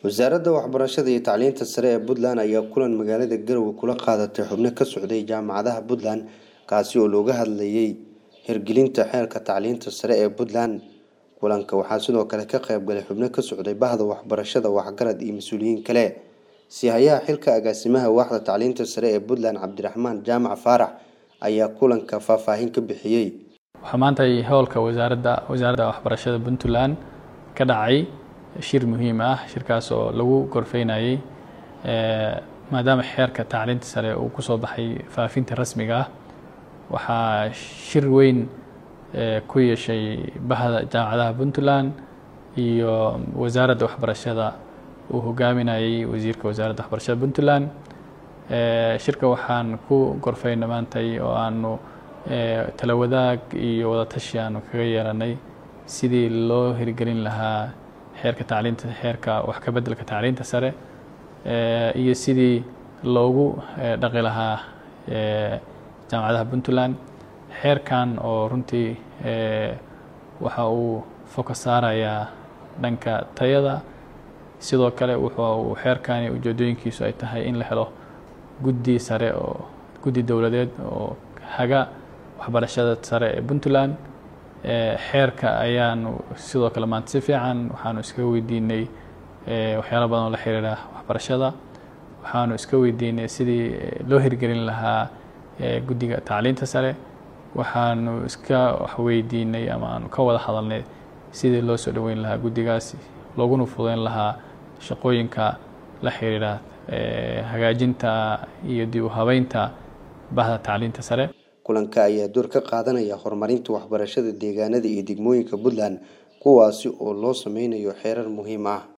wasaaradda waxbarashada iyo tacliinta sare ee puntland ayaa kulan magaalada garowe kula qaadatay xubno ka socday jaamacadaha puntland kaasi oo looga hadlayay hirgelinta xeerka tacliinta sare ee puntland kulanka waxaa sidoo kale ka qaybgalay xubno ka socday bahda waxbarashada waxgarad iyo mas-uuliyiin kale sihayaha xilka agaasimaha waaxda tacliinta sare ee puntland cabdiraxmaan jaamac faarax ayaa kulanka faahfaahin ka bixiyey waxaa maanta howlka wasaaradda wasaaradda waxbarashada puntland ka dhacay shir muhiim ah shirkaas oo lagu gorfeynayay maadaama xeerka tacliinta sare uu kusoo baxay faafinta rasmiga ah waxaa shir weyn ku yeeshay bahda jaamacadaha puntland iyo wasaaradda waxbarashada uu hogaaminayay wasiirka wasaaradda waxbarashada puntland shirka waxaan ku gorfeyna maantay oo aanu tala wadaag iyo wadatashi aanu kaga yeelanay sidii loo hirgelin lahaa xeerka tacliinta xeerka wax ka beddelka tacliinta sare iyo sidii loogu dhaqi lahaa jaamacadaha puntland xeerkan oo runtii waxa uu foka saarayaa dhanka tayada sidoo kale wuxuu uu xeerkani ujeedooyinkiisu ay tahay in la helo guddi sare oo guddi dowladeed oo haga waxbarashada sare ee puntland xeerka ayaanu sidoo kale maanta si fiican waxaanu iska weydiinay waxyaalo badan oo la xiriira waxbarashada waxaanu iska weydiinay sidii loo hirgelin lahaa guddiga tacliinta sare waxaanu iska waxweydiinay ama aanu ka wada hadalnay sidii loo soo dhoweyn lahaa guddigaasi looguna fudeyn lahaa shaqooyinka la xiriira hagaajinta iyo dib u habeynta bahda tacliinta sare kulanka ayaa door ka qaadanaya horumarinta waxbarashada deegaanada iyo degmooyinka puntland kuwaasi oo loo sameynayo xeerar muhiim ah